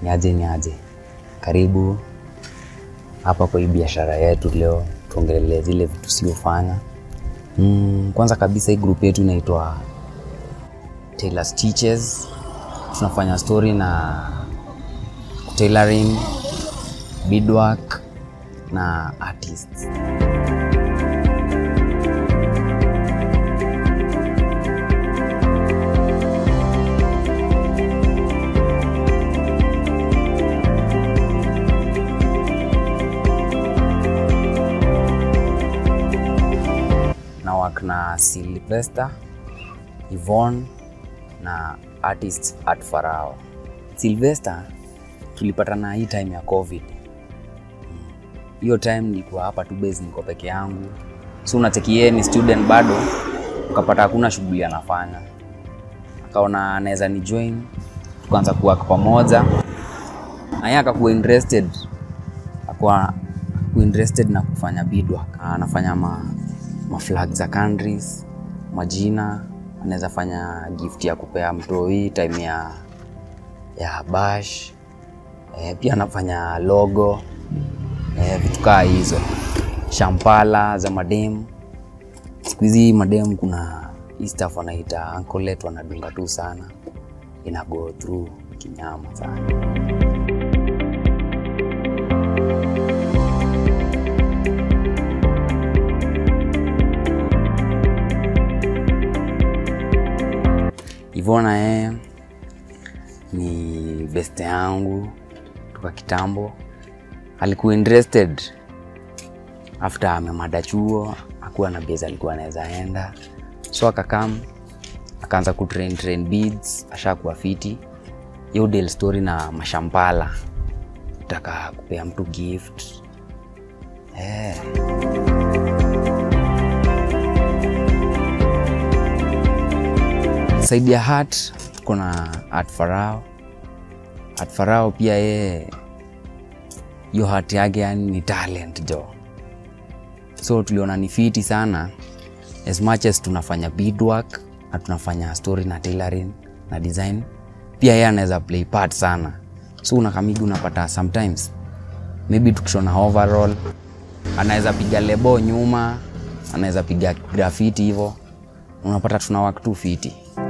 Niaje niaje, karibu hapa kwa hii biashara yetu. Leo tuongelee zile vitu siofanya. Mm, kwanza kabisa hii group yetu inaitwa Tailor Stitches. Tunafanya story na tailoring, beadwork na artists. na work na Sylvester, Yvonne na artists at Farao. Sylvester tulipatana hii time ya COVID. Hiyo time nilikuwa hapa tu base, niko peke yangu, so unacheki yeye ni student bado, ukapata hakuna shughuli anafanya, akaona anaweza ni join, tukaanza kuwork pamoja, na yeye akakuwa interested, akakuwa interested na kufanya beadwork. Anafanya ma ma flag za countries, majina, anaweza fanya gift ya kupea mtoi time ya ya bash. E, pia anafanya logo e, vitu kaa hizo, shampala za madem. Siku hizi madem kuna hii stuff wanaita ankolet, wanadunga tu sana, ina go through kinyama sana. Ivona yeye ni beste yangu toka kitambo, alikuwa interested after amemada chuo, akuwa na base alikuwa anaweza enda, so akakam akaanza kutrain train beads, ashakuwa fiti. Hiyo deal story na mashampala, taka kupea mtu gift eh. Saidi ya Hat tuko na Hat Farao. Hat Farao pia yeye hiyo hat yake yani ni talent jo, so tuliona ni fiti sana as much as tunafanya beadwork na tunafanya story na tailoring na design, pia yeye anaweza play part sana, so unakamigi unapata sometimes maybe tukishona overall anaweza piga lebo nyuma, anaweza piga graffiti hivyo, unapata tuna work tu fiti.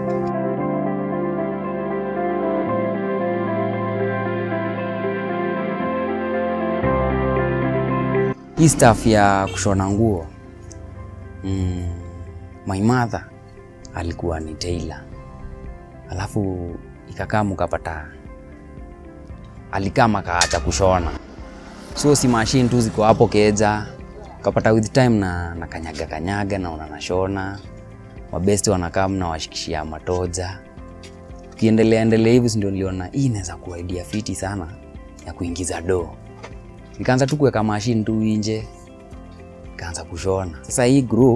hii staff ya kushona nguo mm, my mother alikuwa ni tailor, alafu ikakaa mkapata alikaa makaacha kushona, so si machine tu ziko hapo keja, kapata with time na, na kanyaga kanyaga naona nashona, mabesti wanakaa mnawashikishia matoja, tukiendelea endelea hivi, si ndio niliona hii inaweza kuwa idea fiti sana ya kuingiza doo nikaanza tu kuweka mashine tu nje, nikaanza kushona. Sasa hii group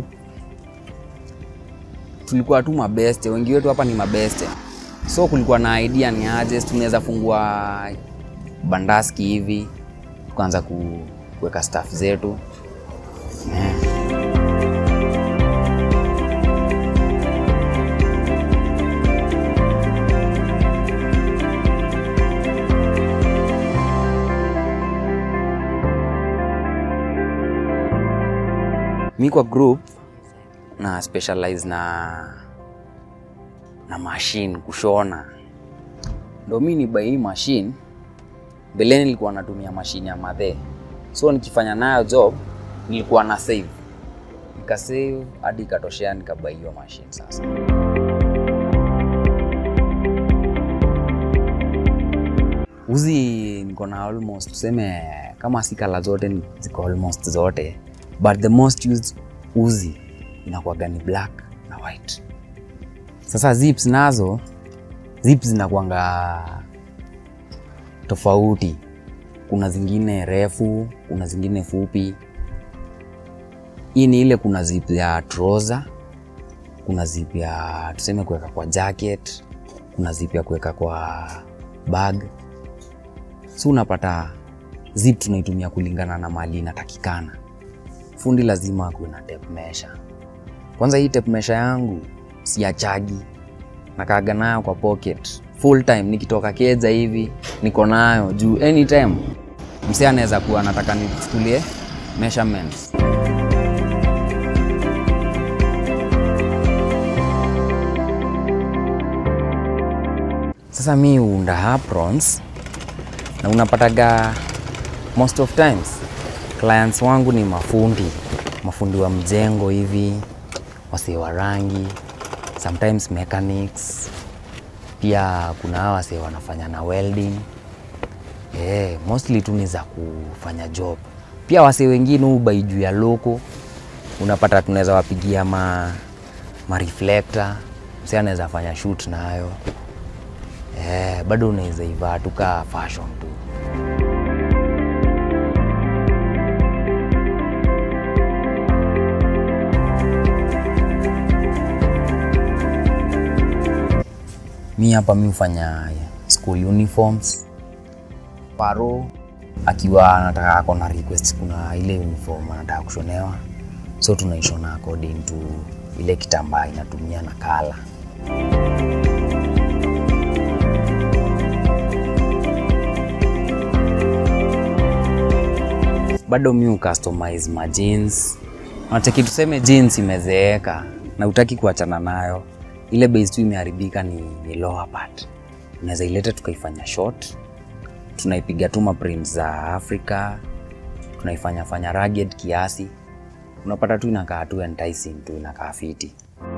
tulikuwa tu mabeste, wengi wetu hapa ni mabeste, so kulikuwa na idea ni aje tunaweza fungua bandaski hivi, tukaanza ku, kuweka staff zetu yeah. mi kwa group na specialize na na machine kushona, ndo mi ni bai hii machine. Mbeleni nilikuwa natumia machine ya madhe, so nikifanya nayo job nilikuwa na save, nika save hadi ikatoshea, nikabai hiyo machine sasa. Uzi niko na almost tuseme kama si kala zote ni- ziko almost zote but the most used uzi inakuwaga ni black na white. Sasa zips nazo zips zinakuanga tofauti, kuna zingine refu, kuna zingine fupi. Hii ni ile, kuna zip ya trouser, kuna zip ya tuseme kuweka kwa jacket, kuna zip ya kuweka kwa bag. So unapata zip tunaitumia kulingana na mali inatakikana. Fundi lazima akuwe na tape measure. Kwanza hii tape measure yangu siachagi, nakaaga nayo kwa pocket full time nikitoka keja hivi niko nayo juu anytime msee anaweza kuwa anataka nichukulie measurements sasa mi huunda aprons na unapataga most of times clients wangu ni mafundi mafundi wa mjengo hivi wasee wa rangi sometimes mechanics pia kuna hawa wasee wanafanya na welding eh, mostly tu ni za kufanya job pia wasee wengine hubai juu ya loko unapata tunaweza wapigia ma, ma reflector msee anaweza fanya shoot nayo eh, bado unaweza ivaa tu kaa fashion tu mi hapa mi hufanya school uniforms paro akiwa anataka ako na request kuna ile uniform anataka kushonewa so tunaishona according to ile kitambaa inatumia na kala bado mi ucustomize ma jeans unacheki tuseme jeans imezeeka na utaki kuachana nayo ile base tu imeharibika ni, ni lower part unaweza ileta tukaifanya short tunaipiga tu maprint za africa tunaifanya fanya rugged kiasi unapata tu inakaa tu enticing tu inakaa fiti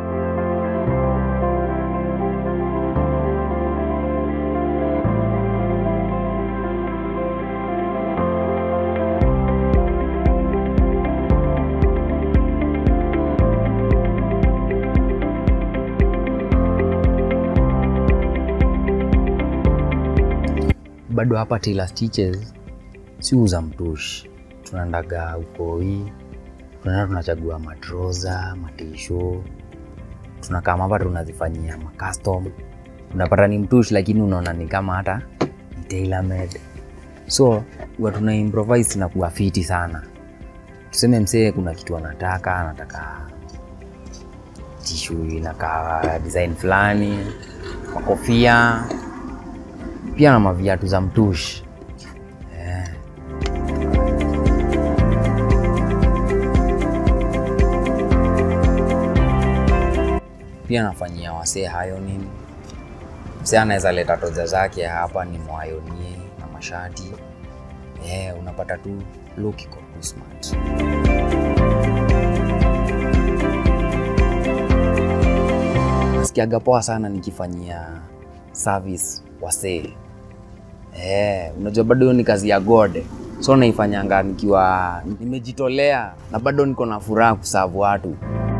bado hapa Taylor Stitches si uza mtushi, tunaendaga ukoi, tunaenda tunachagua matroza, matisho, tunakaa hapa tunazifanyia macustom. Unapata ni mtushi lakini unaona ni kama hata ni tailor made, so huwa tuna improvise na kuwa fiti sana. Tuseme msee kuna kitu anataka, anataka tishu inakaa design fulani, makofia pia na maviatu za mtushi eh. Pia nafanyia wasee hayo nini, msee anaweza leta toja zake hapa ni mwayonie na mashati eh, unapata tu look iko tu smart. Nasikiaga poa sana nikifanyia service wasee eh, unajua bado hiyo ni kazi ya God, so naifanyanga nikiwa nimejitolea na bado niko na furaha kusavu watu.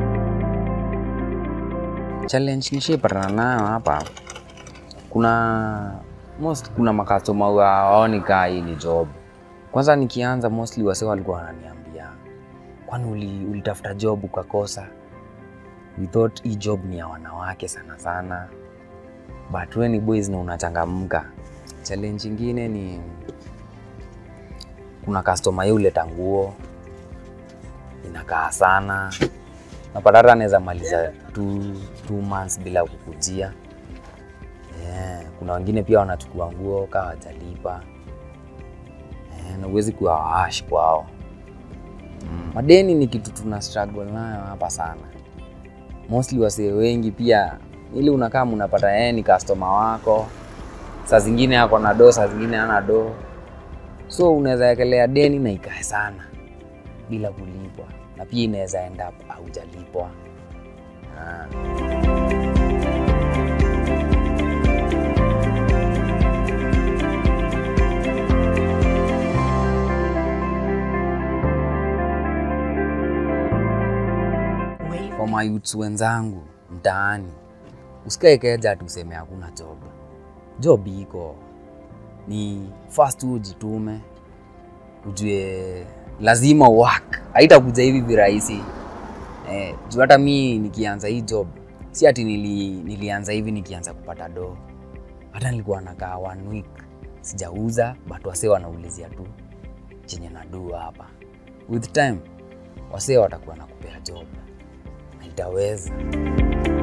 Challenge nishaipatana nayo hapa, kuna most kuna makastoma waoni kaa hii ni job. Kwanza nikianza mostly wasee walikuwa wananiambia kwani uli, ulitafuta job ukakosa? We thought hii job ni ya wanawake sana sana but we ni boys na unachangamka. Challenge ingine ni kuna customer yeye huleta nguo inakaa sana, napata hata anaweza maliza two, two months bila kukujia. Yeah. Kuna wengine pia wanachukua nguo kaa wajalipa yeah, na uwezi kuwa waash kwao. Mm. Madeni ni kitu tuna struggle nayo hapa sana, mostly wasee wengi pia ili unakaa unapata yeye ni customer wako, saa zingine ako na do, saa zingine hana do, so unaweza ekelea deni na ikae sana bila kulipwa, na pia inaweza end up haujalipwa. Ah. Kwa mayouths wenzangu mtaani, usikae keja ati useme hakuna job. Job iko, ni first tu ujitume, ujue lazima work, haitakuja hivi virahisi eh, juu hata mi nikianza hii job si ati nili, nilianza hivi nikianza kupata do, hata nilikuwa nakaa one week sijauza, but wasee wanaulizia tu chenye nadu hapa. With time wasee watakuwa nakupea job na itaweza